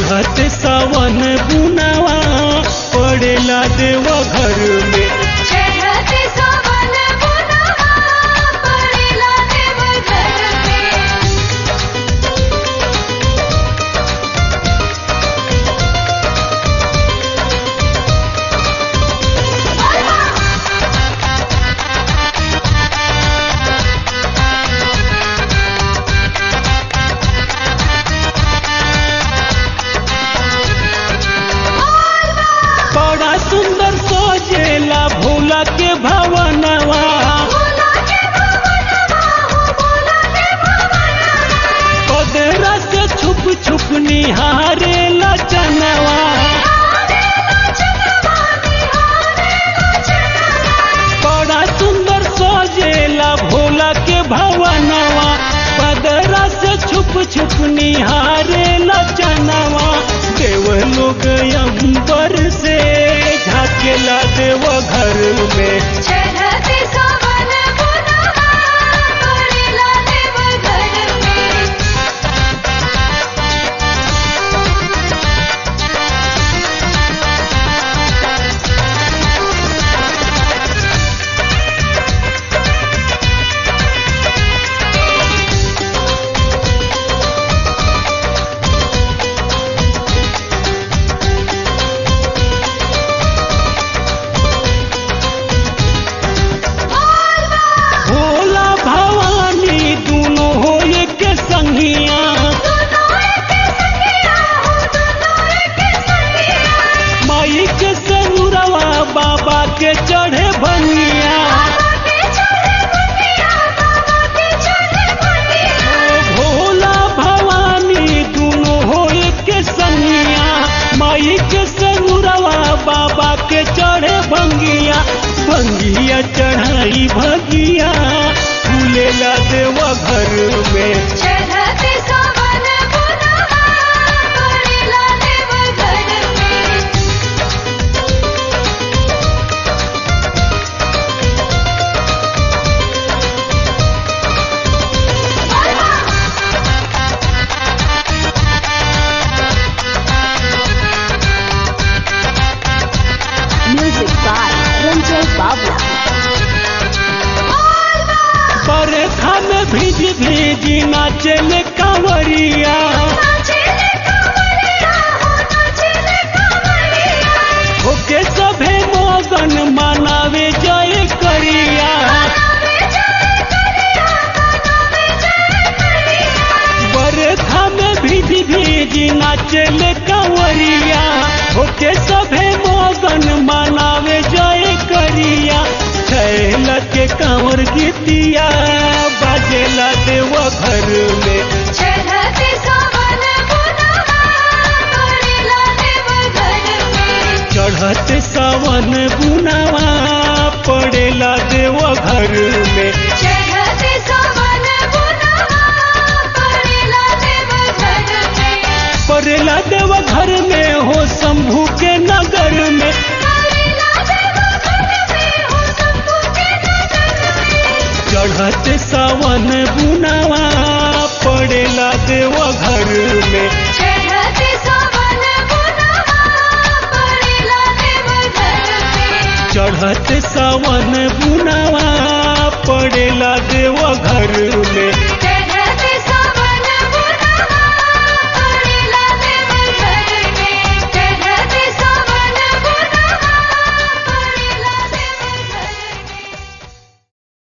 चढ़त सावन बुनावा पड़ेला देव घर में चढ़ते सावन बुनवा पड़ेला देव घर में बड़ा सुंदर सोजेला भोला के भवनवा भोला के भवनवा हो भोला के भवनवा कदरा से छुप छुप निहारे लचनवा निहारे लचनवा निहारे लचनवा बड़ा सुंदर सोजेला भोला के भवनवा कदरा से छुप छुप निहारे लचनवा देव लोग अंबर से झाकेला देव घर में चढ़ते सावन बुनवा पड़ेला देव घर में भोला भवानी दोनों हो एक संगिया दोनों एक संगिया हो दोनों एक संगिया माई के सनुरवा बाबा के चढ़े बनिया बाबा के चढ़े बनिया बाबा के चढ़े बनिया भोला भवानी दोनों हो एक संगिया माई के सनुरवा बाबा के चढ़े भंगिया भंगिया चढ़ाई भगिया फूलेला देव घर में चढ़ते सावन बुनवा पड़ेला देव घर में Music by Ranjay Babla. बरखा में भीज भीज नाचल कांवरिया नाचेले कांवरिया हो नाचेले कांवरिया होके सभे मोगन मनावे जय करिया मनावे जय करिया मनावे जय करिया बरखा में भीज भीज नाचल कांवरिया होके सभे मोगन मनावे जय करिया छैल के कांवर गीतिया बाजेला देव घर में चढ़ते सावन बुनवा पड़ेला देव घर में चढ़त सावन बुनावा पड़ेला देव घर में चढ़ते सावन बुनवा पड़ेला देव घर में पड़ेला देव घर में हो शंभू के नगर में पड़ेला देव घर में हो शंभू के नगर में चढ़त सावन बुनावा पड़ेला देव घर में चढ़ते सावन बुनवा पड़ेला देव घर में चढ़त सावन बुनावा पड़ेला देव घर में